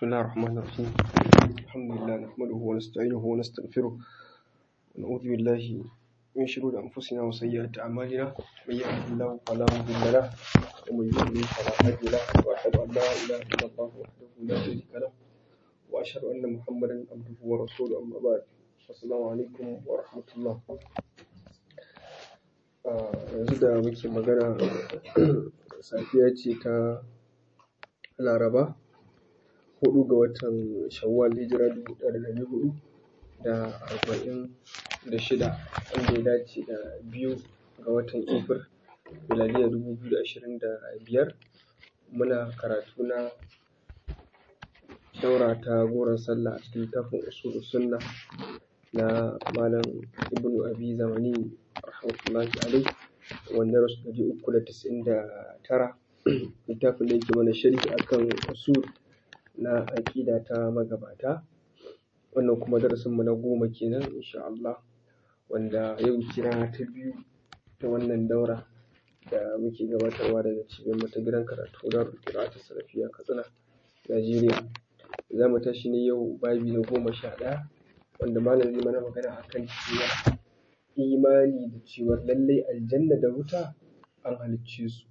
بسم الله الرحمن الرحيم الحمد لله نحمده ونستعينه ونستغفره ونعوذ بالله من شرور أنفسنا وسيئات أعمالنا من يهده الله فلا مضل له ومن يضلل فلا هادي له وأشهد أن لا إله إلا الله وحده لا شريك له وأشهد أن محمدا عبده ورسوله أما بعد السلام عليكم ورحمة الله yanzu da muke magana safiya ce ta laraba hudu ga watan shawwal hijira dubu ɗaya da ɗari hudu da arba'in da shida wanda ya dace da biyu ga watan efir miladiya dubu biyu da ashirin da biyar muna karatu na daura ta goron sallah a cikin littafin usulu sunna na malam ibnu abi zamani rahmatullahi alaihi wanda rasu ɗari uku da tis'in da tara littafin da yake mana sharhi akan usul na aƙida ta magabata wannan kuma darasin mu na goma kenan insha Allah wanda yau kira ta biyu ta wannan daura da muke gabatarwa daga cibiyar mu ta gidan karatu darul qira'at salafiya Katsina Najeriya za mu tashi ne yau babi na goma sha ɗaya wanda malam zai mana magana akan cewa imani da cewa lallai aljanna da wuta an halicce su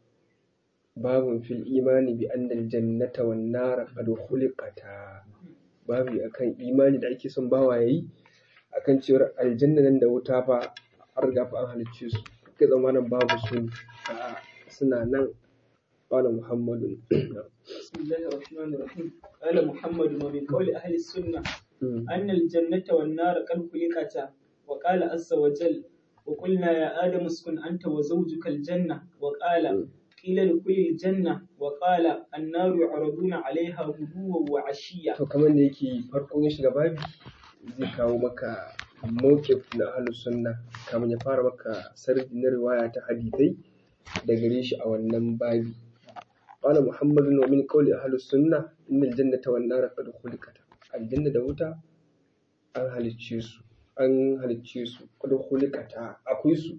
babun fil imani bi annal jannata wan nara qad khuliqata babu akan imani da ake son bawa yayi akan cewar aljanna nan da wuta fa an riga fa an halicce su kai zamanin babu su a suna nan قال محمد بسم الله الرحمن الرحيم قال محمد ومن قول أهل السنة أن الجنة والنار قد خلقتا وقال عز وجل وقلنا يا آدم اسكن أنت وزوجك الجنة وقال قيل لكل الجنة وقال النار يعرضون عليها غدوا وعشيا to kamar da yake farko ya shiga babi zai kawo maka mawqif na ahlus sunna kamar ya fara maka sardi na riwaya ta hadithai da gare shi a wannan babi قال محمد ومن قول أهل السنة إن الجنة والنار قد خلقتا الجنة da wuta an halicce su an halicce su qad khuliqata akwai su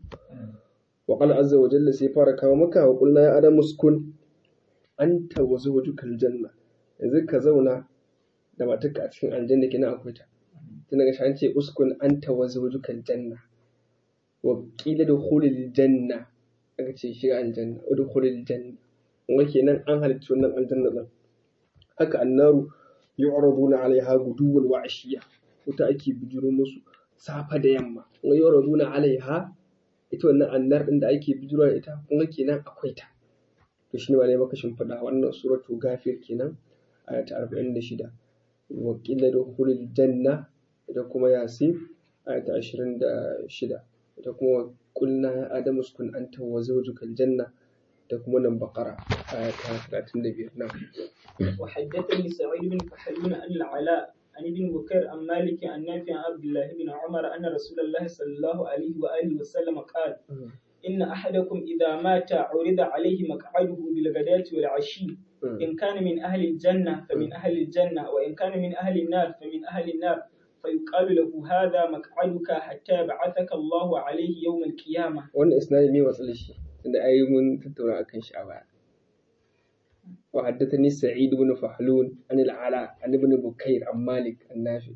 wa qala azza wa jalla sai fara kawo maka wa qulna ya adamu uskun anta wa zawjukal janna yanzu ka zauna da matarka a cikin aljanna kina akwai ta tun daga an ce uskun anta wa zawjukal janna wa qila dukhulil janna aka ce shiga aljanna udkhulil janna kuma kenan an halicci wannan aljanna din haka annaru yu'raduna 'alaiha guduwan wa 'ashiya wuta ake bijiro musu safa da yamma kuma yu'raduna 'alaiha ita wannan annar din da ake bijiro da ita kuma kenan akwai ta to shine malai maka shimfiɗa wannan suratu gafir kenan aya ta 46 wa qila dukhulil janna ita kuma yasin aya ta 26 ita kuma qulna ya adamu uskun anta wa zawjukal janna da kuma nan bakara aya ta talatin da biyar nan. وحدثني سعيد بن كحلون عن العلاء عن ابن بكير عن مالك عن نافع عن عبد الله بن عمر أن رسول الله صلى الله عليه وآله وسلم قال إن أحدكم إذا مات عرض عليه مقعده بالغداة والعشي إن كان من أهل الجنة فمن أهل الجنة وإن كان من أهل النار فمن أهل النار فيقال له هذا مقعدك حتى يبعثك الله عليه يوم القيامة. وأنا إسنادي مي وصل شيء. da ai mun tattauna akan shi a baya wa haddathani sa'id ibn fahlun an al-ala an ibn bukair an malik an nafi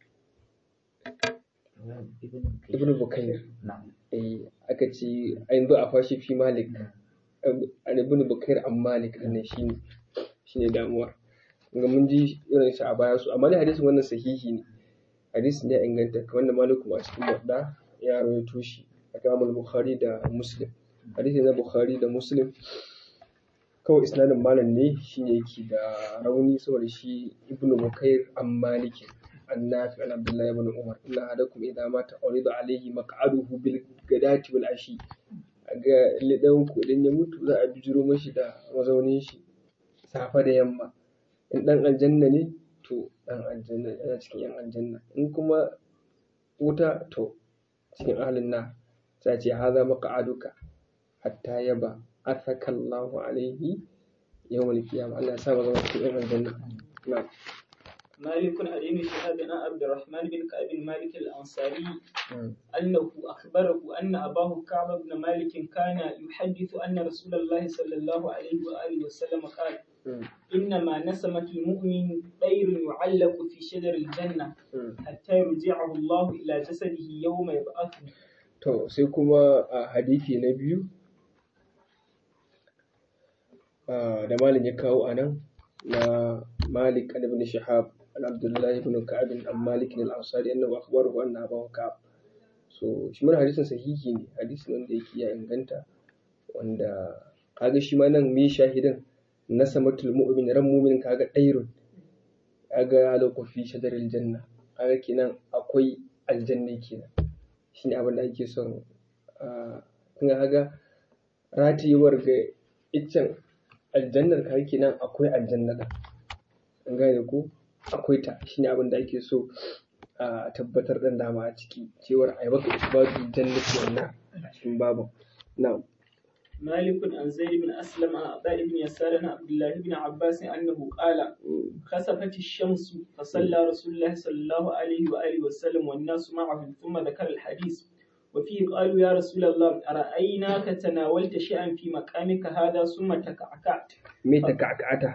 ibn bukair eh aka ce yanzu a fashi fi malik an ibn bukair an malik din shine shine damuwar ga mun ji irin shi a baya su amma dai hadisin wannan sahihi ne hadisin ya inganta wanda maliku a cikin wadda ya rawaito shi a kamar bukhari da muslim hadisi na bukhari da muslim kawai isnadin malam ne shine yake da rauni saboda shi ibnu bukair an maliki an nafi an abdullahi ibn umar inna hadakum idza mata urida alayhi maq'aduhu bil gadati wal ashi ga lidan ku idan ya mutu za a bijiro mashi da mazaunin shi safa da yamma in dan aljanna ne to dan aljanna yana cikin yan aljanna in kuma wuta to cikin ahlin na sai ce haza maq'aduka hatta yaba athaka Allahu alaihi yawmal qiyamah Allah ya sa zama cikin aljanna na'am مالك عن ابن شهاب عن عبد الرحمن بن كعب مالك الأنصاري أنه أخبره أن أباه كعب بن مالك كان يحدث أن رسول الله صلى الله عليه وآله وسلم قال إنما نسمة المؤمن طير يعلق في شجر الجنة حتى يرجعه الله إلى جسده يوم يبعثه to sai kuma a hadisi na biyu da malin ya kawo a nan na malik an ibn shihab an abdullahi ibn ka'ab an malik al-ansari annahu akhbarahu anna abahu ka'ab so shi mana hadisin sahihi ne hadisin wanda yake ya inganta wanda kaga shi ma nan me shahidin na samatul mu'min ran mu'min kaga dairun kaga halaqu fi shajaril janna kaga kenan akwai aljanna kenan shine abin da ake son kun kaga ratiyewar ga iccen aljannar kaga kenan akwai aljanna da an gane ko akwai ta shine abin da ake so a tabbatar dan dama a ciki cewar ai baka isbatu jannati wannan a cikin babu na'am مالك عن زيد بن أسلم عن عطاء بن يسار عن عبد الله بن عباس أنه قال خسفت الشمس فصلى رسول الله صلى الله عليه وآله وسلم والناس معه ثم ذكر الحديث وفيه قالوا يا رسول الله أرأيناك تناولت شيئا في مقامك هذا ثم تكعكعت me ta kakata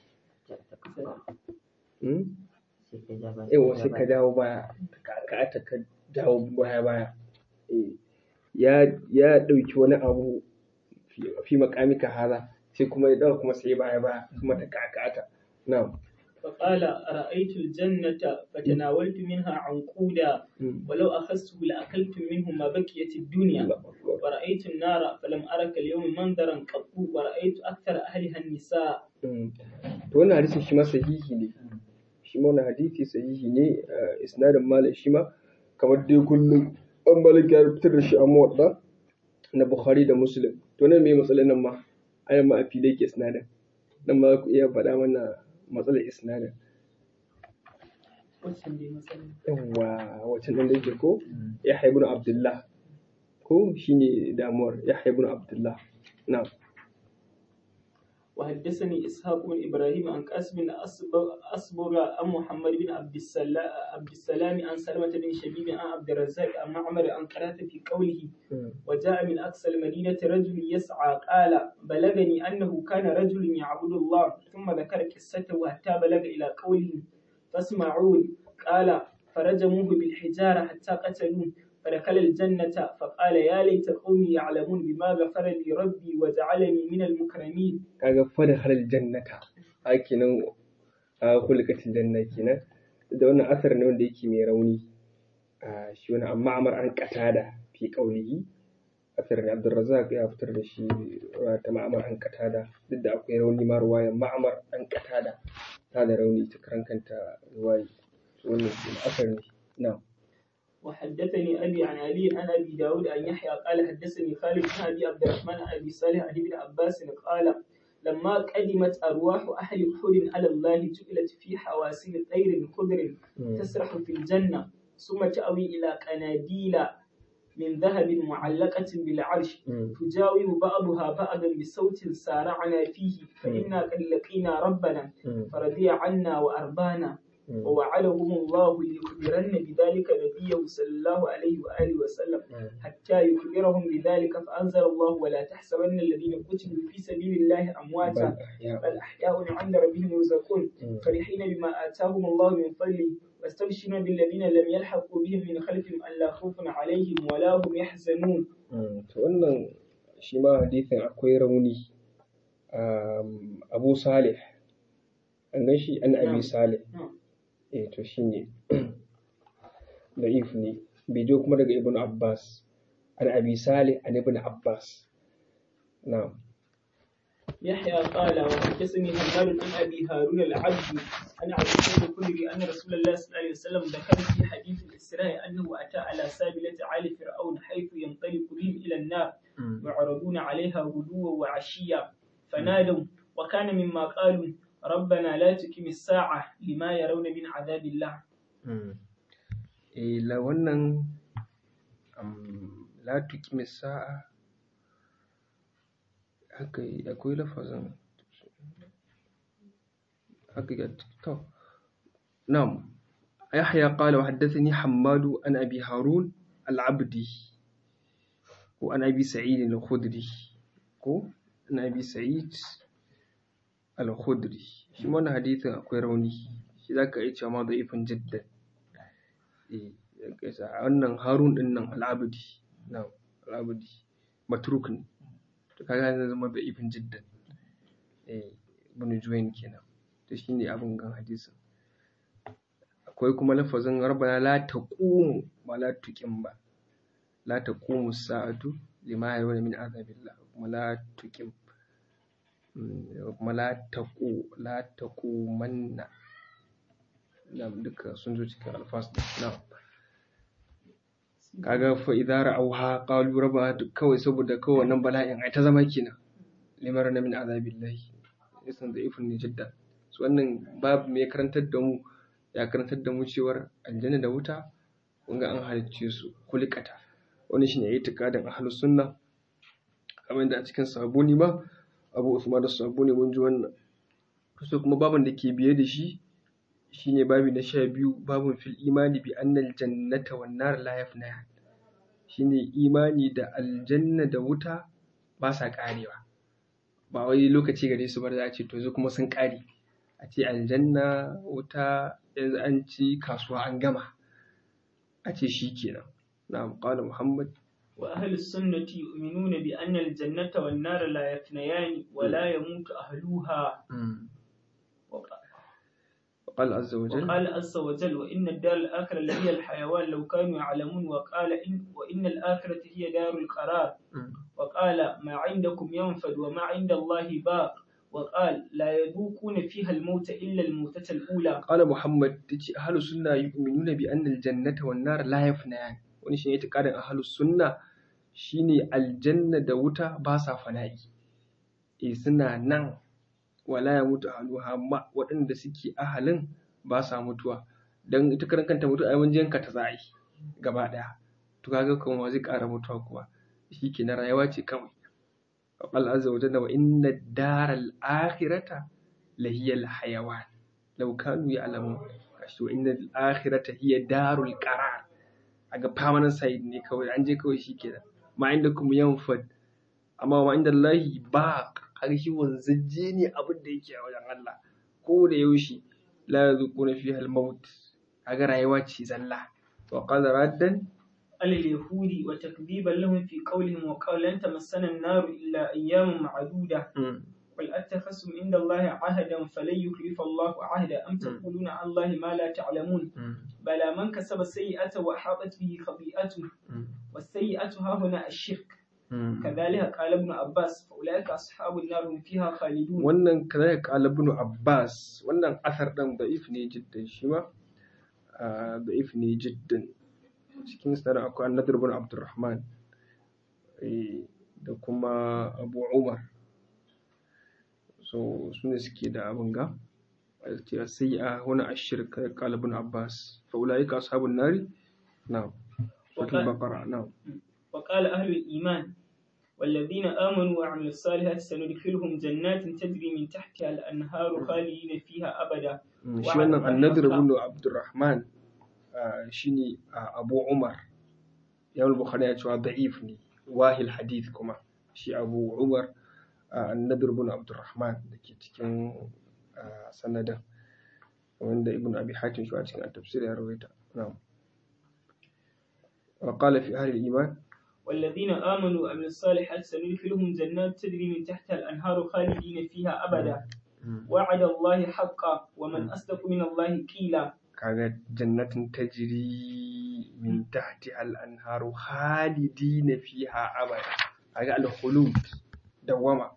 yawa sai ka dawo baya ta kakata ka dawo baya baya ya ya dauki wani abu fi makamika haza sai kuma ya dawo kuma sai baya baya kuma ta kakata na'am فقال أرأيت الجنة فتناولت منها عنقودا ولو أخذته لأكلت منه ما بقيت الدنيا ورأيت النار فلم أرك اليوم منظرا قط ورأيت أكثر أهلها النساء to wannan hadisin shi ma sahihi ne shi ma wannan hadisi sahihi ne isnadin malik shi ma kamar dai kullum an malik ya fitar da shi a muwadda na bukhari da muslim to nan me matsalar nan ma ayan ma a fili yake isnadin nan ma ku iya faɗa mana matsalar isnadin yawwa wacce nan da yake ko ya haibu abdullah ko shine damuwar ya haibu abdullah na'am وحدثني إسحاق بن إبراهيم عن قاسم بن أصبغ عن محمد بن عبد السلام عبد السلام عن سلمة بن شبيب عن عبد الرزاق عن معمر عن قرات في قوله وجاء من أقصى المدينة رجل يسعى قال بلغني أنه كان رجل يعبد الله ثم ذكر قصته حتى بلغ إلى قوله فاسمعون قال فرجموه بالحجارة حتى قتلوه فدخل الجنة فقال يا ليت قومي يعلمون بما غفر لي ربي وجعلني من المكرمين kaga fadkhal aljannata a kenan a kulkatil janna kenan da wannan asar ne wanda yake mai rauni a shi wani amma amar an katada fi qaulihi asar ne Abdurrazzaq ya fitar da shi ta ma'amar an katada duk da akwai rauni ma ruwayan ma'amar an katada ta da rauni ta karan kanta ruwayi wannan asar ne na'am وحدثني أبي عن علي عن أبي داود عن يحيى قال حدثني خالد بن أبي عبد الرحمن عن أبي صالح عن ابن عباس قال لما قدمت أرواح أهل أحد على الله جعلت في حواسيل طير خضر تسرح في الجنة ثم تأوي إلى قناديل من ذهب معلقة بالعرش تجاوب بعضها بعضا بصوت سارعنا فيه فإنا قد لقينا ربنا فرضي عنا وأربانا ووعدهم الله ليخبرن بذلك نبيه صلى الله عليه وآله وسلم حتى يخبرهم بذلك فأنزل الله ولا تحسبن الذين قتلوا في سبيل الله أمواتا بل أحياء عند ربهم يرزقون فرحين بما آتاهم الله من فضله واستبشرون بالذين لم يلحقوا بهم من خلفهم ألا خوف عليهم ولا هم يحزنون wannan shi ma hadisin akwai rauni abu salih an gan shi an abi salih eh to shine da'if ne bai jo kuma daga ibn abbas an abi salih an ibn abbas na'am يحيى قال وحدثني همام عن ابي هارون العبدي عن عبد الله الخدري ان رسول الله صلى الله عليه وسلم ذكر في حديث الاسراء انه اتى على سابله ال فرعون حيث ينطلق بهم الى النار يعرضون عليها غدوا وعشيا فنادوا وكان مما قالوا ربنا لا تقم الساعة لما يرون من عذاب الله eh la wannan la tuqimi sa'a haka akwai lafazin haka ga to na'am yahya qala wa haddathani hammadu an abi harun al-abdi ko an abi sa'id al-khudri ko an abi sa'id al-khudri shi wannan hadisin akwai rauni shi zaka iya cewa ma da'ifin jiddan eh wannan harun din nan al-abdi na al-abdi matruk ne to kaga zai zama da'ifin jiddan eh ibn juwayn kenan to shine abin gan hadisin akwai kuma lafazin rabbana la taqumu ba la tuqim ba la taqumu sa'atu lima yaruna min azabillah kuma la tuqim kuma la taqu la taqumanna nam duka sun zo cikin alfas din na'am kaga fa idza ra'awha qalu rabbana kawai saboda kawai wannan bala'in ai ta zama kenan limar na min azabillahi yasan da ifin ne jidda su wannan babu mai karantar da mu ya karantar da mu cewar aljanna da wuta kun ga an halicce su kulikata wani shine yayi tikadin ahlus sunna kamar da a cikin sabuni ba abu usman da sabuni mun ji wannan so kuma babin da ke biye da shi shine babi na sha biyu babin fil imani bi annal jannata wan nar la yafna shine imani da aljanna da wuta ba sa karewa ba wai lokaci gare su ba za a ce to yanzu kuma sun kare a ce aljanna wuta yanzu an ci kasuwa an gama a ce shi kenan na'am qala muhammad وأهل السنة يؤمنون بأن الجنة والنار لا يفنيان ولا يموت أهلها وقال عز وجل وقال عز وجل وإن الدار الآخرة لهي الحيوان لو كانوا يعلمون وقال إن وإن الآخرة هي دار القرار وقال ما عندكم ينفد وما عند الله باق وقال لا يذوقون فيها الموت إلا الموتة الأولى قال محمد تجي أهل السنة يؤمنون بأن الجنة والنار لا يفنيان wani shi ne itikadin ahlus sunna shine aljanna da wuta ba sa fana'i eh suna nan wala ya mutu ahluha amma waɗanda suke ahalin ba sa mutuwa dan ita karan kanta mutu ai wajen ka ta za yi gaba daya to kaga kuma zai ƙara mutuwa kuwa shi ke na rayuwa ce kawai Allah azza wa jalla wa inna daral akhirata lahiyal hayawan law kanu ya'lamun kashi wa inna al akhirata hiya darul qarar a ga permanent side ne kawai an je kawai shi kenan ma inda kuma yanfad amma ma inda Allahi ba ƙarshi wanzajje ne abin da yake a wajen Allah ko da yaushe la yazuquna fiha al-maut kaga rayuwa ce zalla wa qala raddan على اليهود وتكذيبا لهم في قولهم وقال لن تمسنا النار إلا أيام معدودة قل أتخذتم عند الله عهدا فلن يخلف الله عهدا أم تقولون على الله ما لا تعلمون بلى من كسب سيئة وأحاطت به خطيئته والسيئة ها هنا الشرك كذلك قال ابن عباس فأولئك أصحاب النار هم فيها خالدون wannan kazalika qala ibn Abbas wannan asar dan da'if ne jiddan shi ma da'if ne jiddan cikin sanar akwai An-Nadr ibn Abdurrahman da kuma Abu Umar so su ne suke da abin ga a sai a wani ashirka kalibin abbas fa'ulayi ka ashabun nari na wata bakara na وقال أهل الإيمان والذين آمنوا وعملوا الصالحات سندخلهم جنات تجري من تحتها الأنهار خالدين فيها أبدا shi wannan annadir ibn abdurrahman shine abu umar yawon bukhari ya cewa da'if ne wahil hadith kuma shi abu umar annadir ibn abdurrahman da ke cikin sanadin wanda ibn abi hatim shi a cikin tafsir ya rawaita na'am wa qala fi ahli al-iman والذين آمنوا وعملوا الصالحات سندخلهم جنات تجري من تحتها الأنهار خالدين فيها أبدا وعد الله حقا ومن أصدق من الله قيلا kaga jannatin tajri min tahti al-anharu khalidina fiha abada kaga al-khulud dawama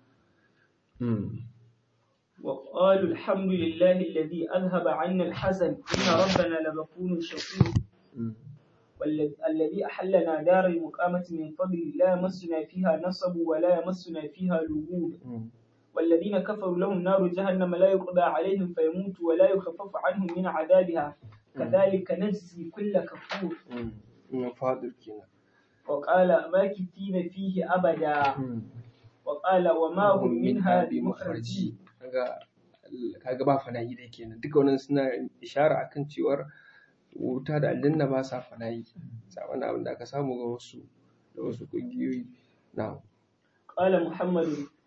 وقالوا الحمد لله الذي أذهب عنا الحزن إن ربنا لغفور شكور والذي أحلنا دار المقامة من فضل لا يمسنا فيها نصب ولا يمسنا فيها لغوب والذين كفروا لهم نار جهنم لا يقضى عليهم فيموتوا ولا يخفف عنهم من عذابها كذلك نجزي كل كفور فاضل كنا وقال ماكثين فيه أبدا وقال وما هم منها بمخرجين kaga ba fana'i dai kenan duka wannan suna ishara akan cewar wuta da aljanna ba sa fana'i saban abin da aka samu ga wasu da wasu kungiyoyi na قال محمد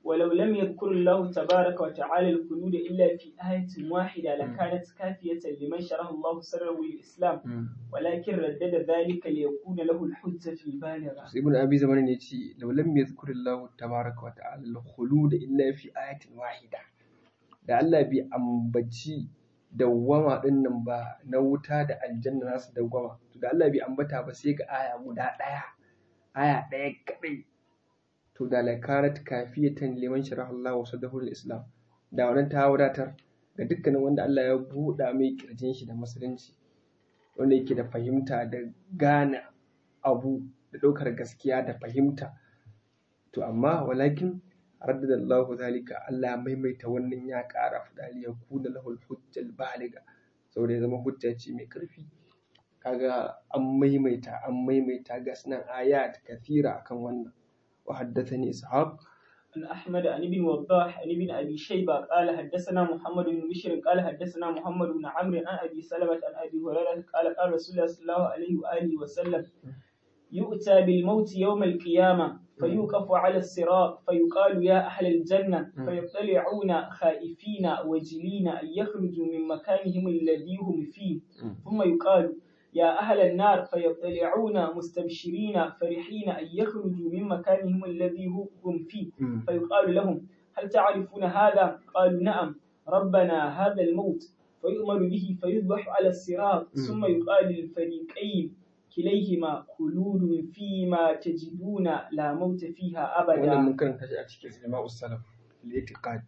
ولو لم يذكر الله تبارك وتعالى الخلود إلا في آية واحدة لكانت كافية لمن شرح الله سره للإسلام ولكن ردد ذلك ليكون له الحجة البالغة ibn abi zaman ne ce law lam yadhkurillahu tabaraka wa ta'ala al-khulud illa fi ayatin wahida da Allah bai ambaci dawwama din nan ba na wuta da aljanna nasu dawwama to da Allah bai ambata ba sai ga aya guda daya aya daya kadai to da lakarat kafiyatan liman sharaha Allah wa sadahu islam da wannan ta wadatar ga dukkanin wanda Allah ya buɗa mai kirjin shi da musulunci wanda yake da fahimta da gane abu da ɗaukar gaskiya da fahimta to amma walakin raddada Allah zalika Allah maimaita wannan ya ƙara fadali ya kuna lahul hujjal baliga saboda ya zama hujja ce mai ƙarfi kaga an maimaita an maimaita ga sunan ayat kathira akan wannan wa haddathani ishaq عن أحمد عن ابن وضاح عن ابن أبي شيبة قال حدثنا محمد بن بشر قال حدثنا محمد بن عمرو عن أبي سلمة عن أبي هريرة قال قال رسول الله صلى الله عليه وآله وسلم يؤتى بالموت يوم القيامة فيوقف على الصراط فيقال يا أهل الجنة فيطلعون خائفين وجلين أن يخرجوا من مكانهم الذي هم فيه ثم يقال يا أهل النار فيطلعون مستبشرين فرحين أن يخرجوا من مكانهم الذي هم فيه فيقال لهم هل تعرفون هذا؟ قالوا نعم ربنا هذا الموت فيؤمر به فيذبح على الصراط ثم يقال للفريقين كليهما خلود فيما تجدون لا موت فيها wannan أبدا mun karanta shi a cikin sinima usalaf al-itiqad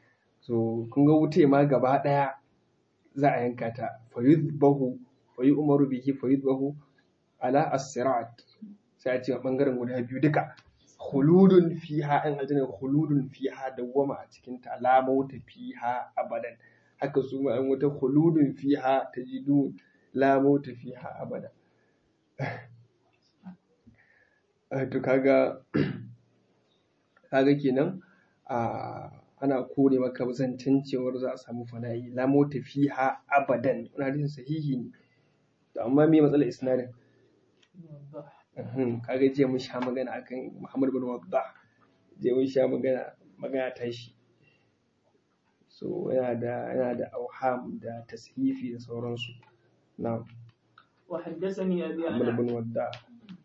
so kun ga wuce ma gaba daya za a yanka ta fayudbahu fayu'maru bihi fayudbahu ala as-sirat sai a ce a bangaren guda biyu duka khuludun fiha an aljanna khuludun fiha dawwama a cikin ta la mauta fiha abadan haka su ma an wata khuludun fiha tajidun la mauta fiha abada Eh, to kaga kaga kenan a ana kore maka zancen cewar za a samu fana'i la mota fiha abadan wani hadisin sahihi ne to amma me matsalar isnadin Uhum, kaga jiya mun sha magana akan Muhammad bin Waddah jiya mun sha magana magana ta shi so yana da yana da auham da tashifi da sauransu na'am وحدثني أبي Muhammad عن bin Waddah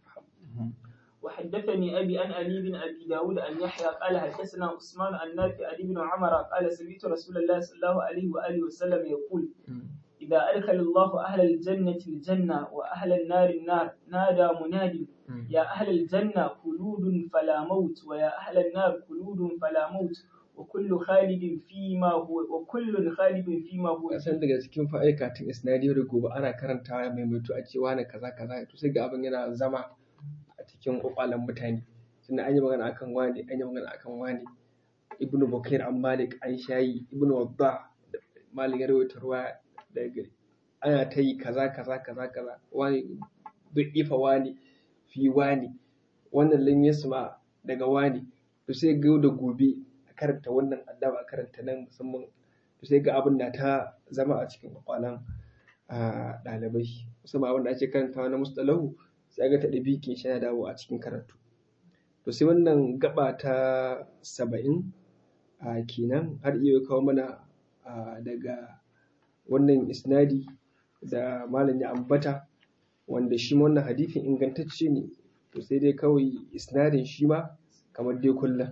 وحدثني أبي عن علي بن أبي داود أن يحيى قال حدثنا عثمان عن نافع عن ابن عمر قال سمعت رسول الله صلى الله عليه وآله وسلم يقول إذا أدخل الله أهل الجنة الجنة وأهل النار النار نادى مناد يا أهل الجنة خلود فلا موت ويا أهل النار خلود فلا موت وكل خالد فيما هو وكل خالد فيما هو kasan daga cikin fa'aikatan isnadi da gobe ana karantawa mai mutu a cewa na kaza kaza to sai ga abin yana zama a cikin kwakwalen mutane tunda an yi magana akan wani an yi magana akan wani ibnu bukair an malik an shayi ibnu wadda malik ya rawaita ruwa daga gari ana ta yi kaza kaza kaza kaza wani ifa wani fi wani wannan lam yasma daga wani to sai ga da gobe a karanta wannan addaba a karanta nan musamman to sai ga abin na ta zama a cikin kwakwalan a ɗalibai musamman abin da ake karantawa na mustalahu sai ga ta ɗabiƙin shi yana dawo a cikin karatu to sai wannan gaba ta saba'in a kenan har iya kawo mana a, daga wannan isnadi da malam ya ambata wanda shi ma wannan hadithin ingantacce ne to sai dai kawai isnadin shi ma kamar dai kullum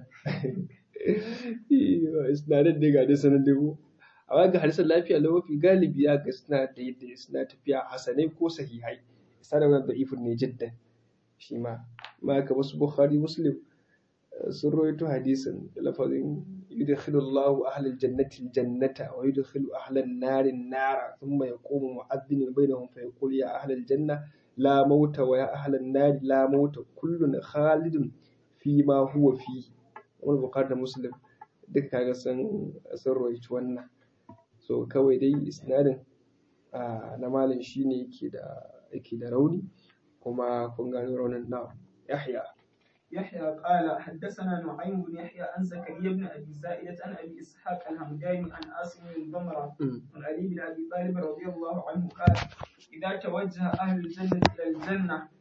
isnadin dai ga dai sanar dai ko amma ga hadisan lafiya lau mafi galibi ya ga suna da yadda suna tafiya hasanai ko sahihai isnadin wannan da'ifun ne jiddan shi ma ma ka wasu bukhari muslim sun rawaito hadisin da lafazin yudkhilu Allahu ahlal jannati aljannata wa yudkhilu ahlan nari nara thumma yaqumu mu'adhdhin bainahum fa yaqul ya ahlal janna la mauta wa ya ahlan nari la mauta kullun khalidun fi ma huwa fi wani bukhari da muslim duka kaga sun sun rawaito wannan so kawai dai isnadin na malam shine yake da yake da rauni kuma kun gano raunin na yahya يحيى قال حدثنا نعيم بن يحيى عن زكريا بن ابي زائدة عن ابي اسحاق الهمداني عن عاصم بن ضمرة عن علي بن ابي طالب رضي الله عنه قال اذا توجه اهل الجنة الى الجنة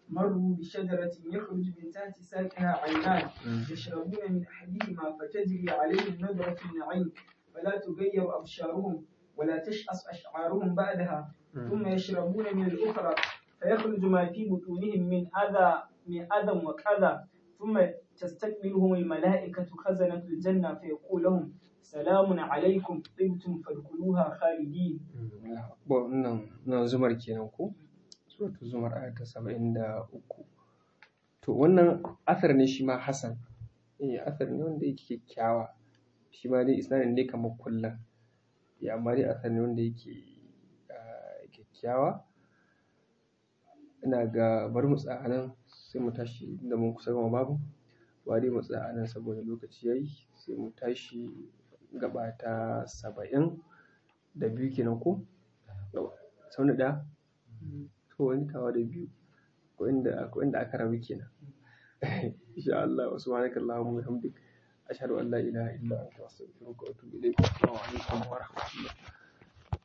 مروا بشجرة يخرج من تحت ساقها عينان يشربون من أحدهما فتجري عليهم نظرة النعيم فلا تغير أبشارهم ولا تشأس أشعارهم بعدها ثم يشربون من الأخرى فيخرج ما في بطونهم من أذى من أذى وكذا ثم تستقبلهم الملائكة خزنة الجنة فيقول لهم سلام عليكم طبتم فادخلوها خالدين nan zumar kenan ko suratul zumar aya ta saba'in da uku to wannan asar ne shi ma hasan eh asar ne wanda yake kyakkyawa shi ma dai isnadin ne kamar kullum ya amma dai asar ne wanda yake kyakkyawa ina ga bari mu tsaya nan sai mu tashi da mun kusa gama babu ba dai mu tsaya nan saboda lokaci yayi sai mu tashi gaba ta saba'in da biyu kenan ko sau da ɗaya to wani tawa da biyu ko inda ko inda aka rabu kenan insha Allah wa subhanaka allahumma wa bihamdik ashhadu an la ilaha illa anta astaghfiruka wa atubu ilayk assalamu alaikum wa rahmatullahi